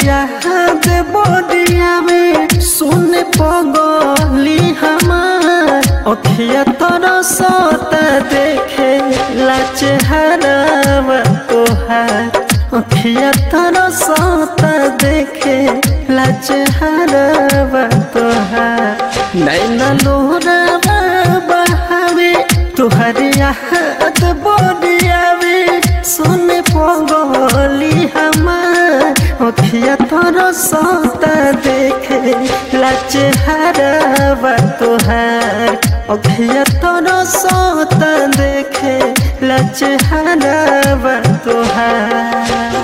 याद बडिया में सुन पगली हमार अखिया तोरा सत देखे लाच हरावा तोहार अखिया तोरा सत देखे लाच हरावा तोहार नैना लोहरावा बहावे तोहर याद बडियावे सुन पगली हमार अखिया तोरा सत देखे लाच हरावा तोहार अखिया तोरा सत देखे लाच हरावा तोहार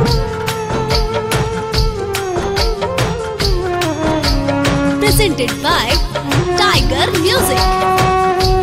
presented by Tiger Music.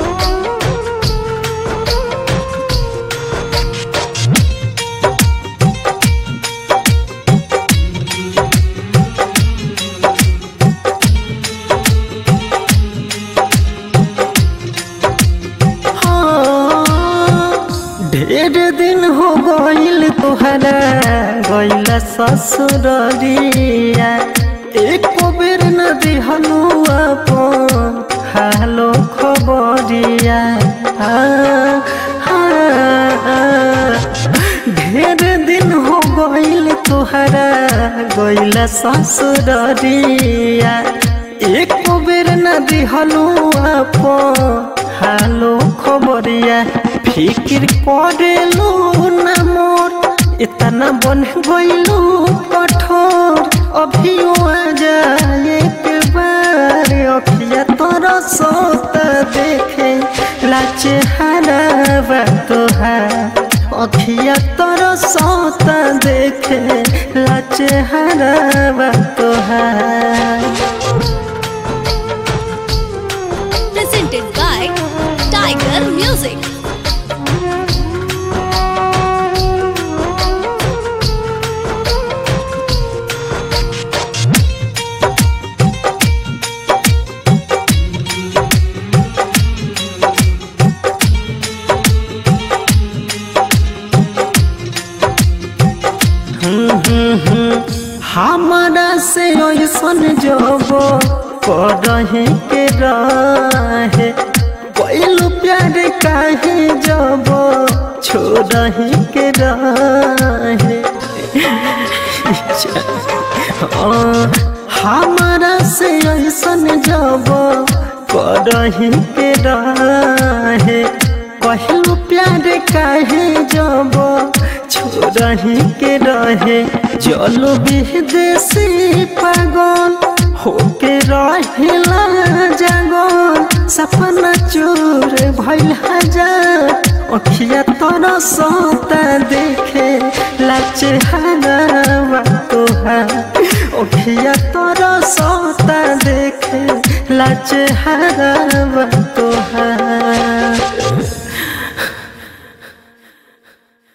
हाँ, ढेर दिन हो गईल तोहरा गईल ससुररिया एक बेर न दिहनु अपन हालो खबरिया हाँ, हाँ, ढेर दिन हो गईल तोहरा गईल ससुररिया एक बेर न दिहनु अपन हालो खबरिया फिकिर करेलू न मोर इतना बन गईलू कठोर अभियो आ जाए के बार अखिया तोरा सोत देखे लाच हरावा तोहार अखिया तोरा सोत देखे लाच हरावा तोहार Presented by Tiger Music. हमारा से ऐसन जब करहे के रहे कैलू प्यार काहे जब छोड़ही के रहे हाँ, हमारा से ऐसन जब करही के रहे कहलू प्यार काहे जब छोड़ही के रहे जल विदेशी पागल होके रहेला जागल सपना चोर भइल हजार अखिया तोरा सता देखे लाच हरावा तोहार अखिया तोरा सता देखे लाच हरावा